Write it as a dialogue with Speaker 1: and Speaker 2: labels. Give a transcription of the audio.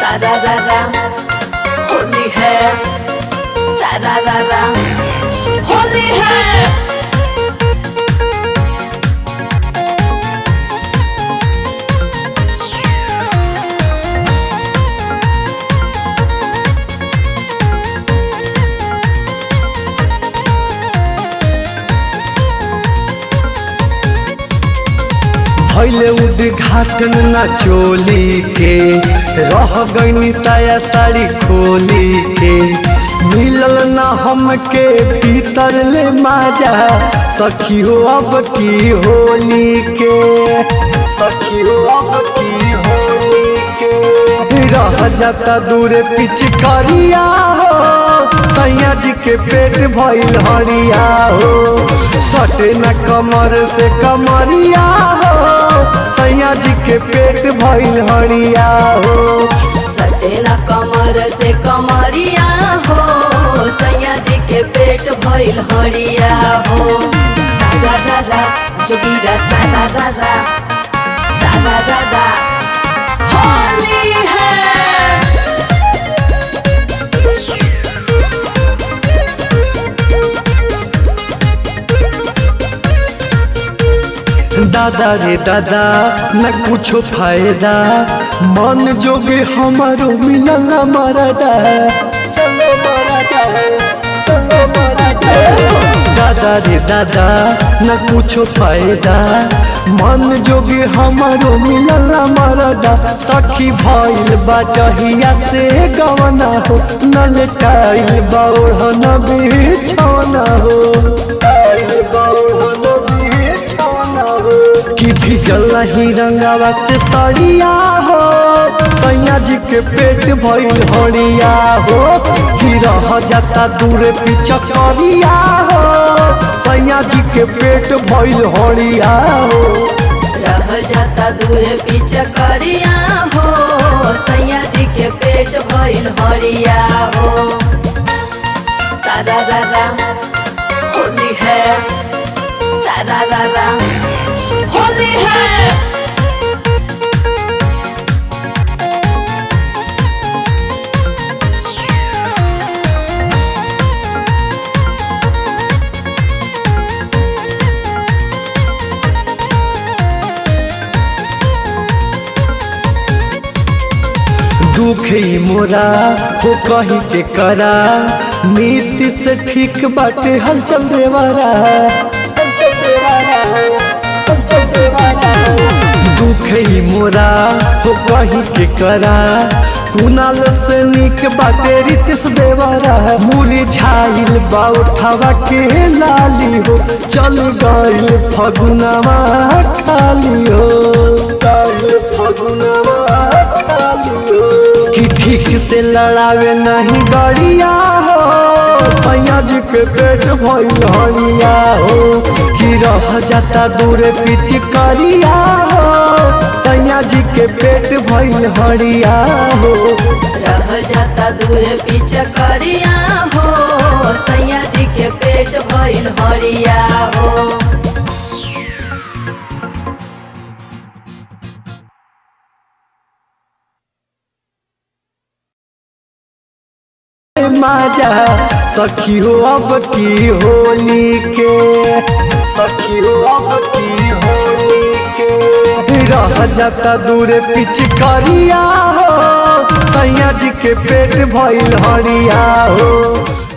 Speaker 1: सारारारा होली है सारारारा होली है
Speaker 2: भैले उद्घाटन ना चोली के रह गईनी साया साड़ी खोली के मिलल ना हमके भीतर ले माजा सखी हो अब की होली के सखी हो अब की होली के रह जाता दूर पिचकारिया हो सैया जी के पेट भइल हरिया हो सटे न कमर से कमरिया हो सैया जी के पेट भइल हरिया हो
Speaker 1: सटे न कमर से कमरिया हो सैया जी के पेट भइल हरिया हो सारारारा जोगीरा सारारारा सारारारा होली है
Speaker 2: दादा रे दादा न कुछो फायदा मन जोगे हमारो मिलल मरदा चलो मरदा चलो मरदा दादा रे दादा न कुछो फायदा मन जोगे हमारो मिलल मरदा सखी भइल बा जहिया से गवना हो नल टाइल बौढ़न बिछौना हो टाइल बौढ़न बिछौना हो कि भिजल ही रंगावा से सड़िया हो सैया जी के पेट भइल हरिया हो कि रह जाता दूर पिचकरिया हो सैया जी के पेट भइल हरिया हो
Speaker 1: रह जाता दूर पिचकरिया हो सैया जी के पेट भइल हरिया हो सारारारा होली है सारारारा होली है
Speaker 2: दुख ही मोरा हो कही के करा नीति से ठीक बाटे हलचल देवारा हलचल देवारा हलचल देवारा दुख ही मोरा हो कही के करा कुनाल से निक बाटे रितिस देवारा मुरी छाइल बा उठावा के लाली हो चल गइल फगुनावा खाली हो गइल फगुनावा खाली हो कि ठीक से लड़ावे नहीं गड़िया हो सैया जी के पेट भइल हरिया हो कि रह जाता दूर पिचकरिया हो सैया जी के पेट भइल हरिया हो
Speaker 1: रह जाता दूर पिचकरिया हो सैया जी के पेट भइल हरिया हो
Speaker 2: माजा सखी हो अब की होली के सखी हो अब की होली के रह जाता दूर पिचकरिया हो सैया जी के पेट भइल हरिया हो